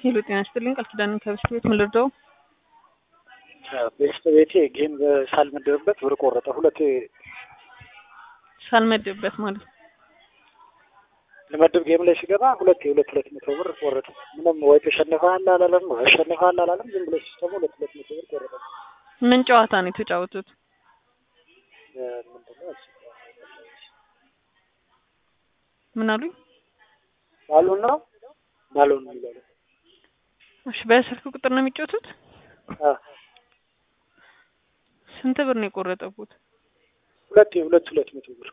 ሄሎ ጤና ይስጥልኝ ቃል ኪዳን ከብስት ቤት ምን ልርዳው? ቤስት ቤቴ ጌም ሳልመደብበት ብር ቆረጠ። ሁለት ሳልመድብበት ማለት ነው። ልመድብ ጌም ላይ ሲገባ ሁለት የሁለት ሁለት መቶ ብር ቆረጠ። ምንም ወይ ተሸንፈሃል አላለም፣ አሸንፈሃል አላለም። ዝም ብሎ ሲስተሙ ሁለት ሁለት መቶ ብር ቆረጠ። ምን ጨዋታ ነው የተጫወቱት? ምንድነው እሱ? ምን አሉኝ? ባሉን ነው ባሉን የሚባለው እሺ በስልክ ቁጥር ነው የሚጫወቱት? አ ስንት ብር ነው የቆረጠቡት? ሁለት የሁለት ሁለት መቶ ብር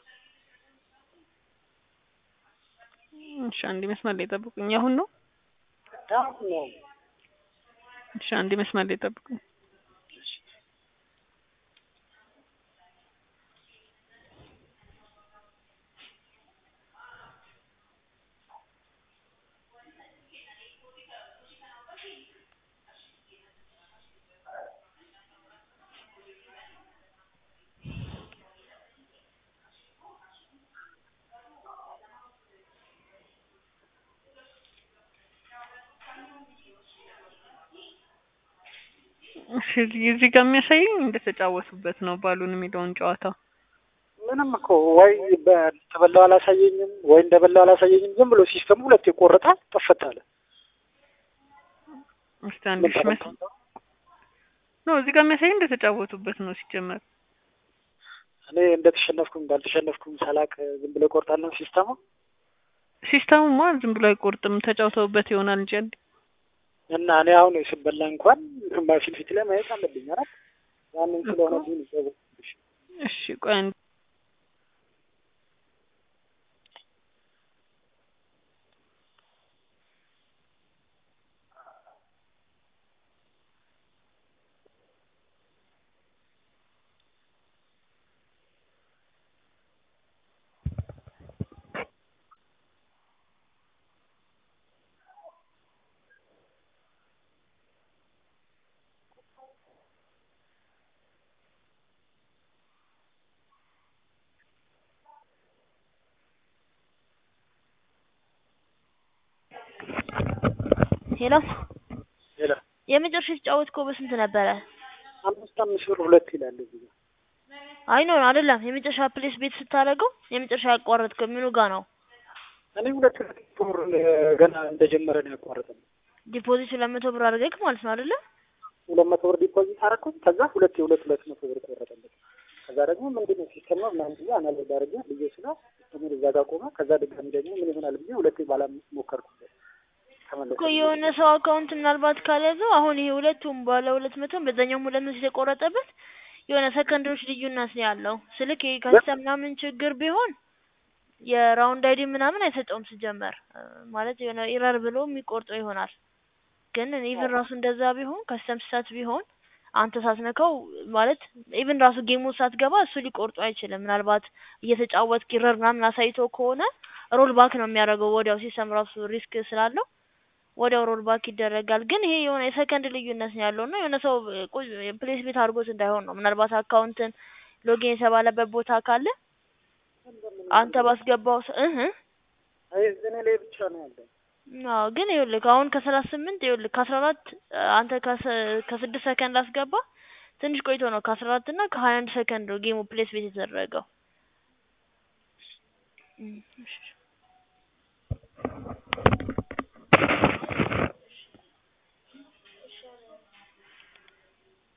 እሺ አንድ መስመር ላይ ጠብቁኝ። አሁን ነው? አሁን ነው እሺ አንድ መስመር ላይ ጠብቁኝ። እሺ እዚህ ጋር የሚያሳየኝ እንደተጫወቱበት ነው ባሉን የሚለውን ጨዋታ። ምንም እኮ ወይ ተበላው አላሳየኝም ወይ እንደበላው አላሳየኝም። ዝም ብሎ ሲስተሙ ሁለት የቆረጠ ጠፈት አለ። እስቲ አንድ ሺህ መስ ነው እዚህ ጋር የሚያሳየኝ እንደተጫወቱበት ነው ሲጀመር። እኔ እንደተሸነፍኩም እንዳልተሸነፍኩም ሳላቅ ዝም ብሎ ይቆርጣል ነው ሲስተሙ። ሲስተሙማ ዝም ብሎ አይቆርጥም ተጫውተውበት ይሆናል እንጂ አንዴ እና እኔ አሁን ስበላ እንኳን ፊት ፊት ላይ ማየት አለብኝ አይደል? ያንን ስለሆነ ግን እሺ ቆይ አንዴ ሄሎ ሌላ የመጨረሻ የተጫወትከው በስንት ነበረ? አምስት አምስት ብር ሁለት ይላል እዚህ ጋር። አይ ኖ አይደለም። የመጨረሻ ፕሌስ ቤት ስታደርገው የመጨረሻ ያቋረጥከው ምኑ ጋ ነው? እኔ ሁለት ሁለት ብር ገና እንደጀመረ ነው ያቋረጠው። ዲፖዚት ሁለት መቶ ብር አድርገህ ማለት ነው አይደለ? ሁለት መቶ ብር ዲፖዚት አደረኩት። ከዛ ሁለት የሁለት ሁለት መቶ ብር ቆረጠለት። ከዛ ደግሞ ምንድን ነው ሲስተም ነው ምናምን ብዬ አናሎግ አድርጌ ብዬ ስላ ሲስተሙን እዛ ጋር ቆመ። ከዛ ድጋሚ ደግሞ ምን ይሆናል ብዬ ሁለቴ ባለ አምስት ሞከርኩበት ተመለሰ። እኮ የሆነ ሰው አካውንት ምናልባት ካልያዘው አሁን ይሄ ሁለቱም ባለ ሁለት መቶም በዛኛውም ሁለት መቶ የተቆረጠበት የሆነ ሰከንዶች ልዩነት ነው ያለው። ስልክ ይሄ ከሲስተም ምናምን ችግር ቢሆን የራውንድ አይዲ ምናምን አይሰጠውም ሲጀመር እ ማለት የሆነ ኢረር ብሎ የሚቆርጠው ይሆናል። ግን ኢቭን ራሱ እንደዛ ቢሆን ከሲስተም ስህተት ቢሆን አንተ ሳትነካው ማለት ኢቭን ራሱ ጌሙ ሳትገባ እሱ ሊቆርጡ አይችልም። ምናልባት እየተጫወትክ ኢረር ምናምን አሳይቶ ከሆነ ሮል ባክ ነው የሚያደርገው ወዲያው ሲስተም ራሱ ሪስክ ስላለው ወዲያው ሮል ባክ ይደረጋል። ግን ይሄ የሆነ የሰከንድ ልዩነት ነው ያለው እና የሆነ ሰው ፕሌስ ቤት አድርጎት እንዳይሆን ነው። ምናልባት አካውንትን ሎጊን የተባለበት ቦታ ካለ አንተ ባስገባው ስ- እህ አይ እኔ ላይ ብቻ ነው ያለው። አዎ ግን ይኸውልህ አሁን ከሰላሳ ስምንት ይኸውልህ ከአስራ አራት አንተ ከሰ- ከስድስት ሰከንድ አስገባ ትንሽ ቆይቶ ነው ከአስራ አራት እና ከሀያ አንድ ሰከንድ ነው ጌሙ ፕሌስ ቤት የተደረገው። እም፣ እሺ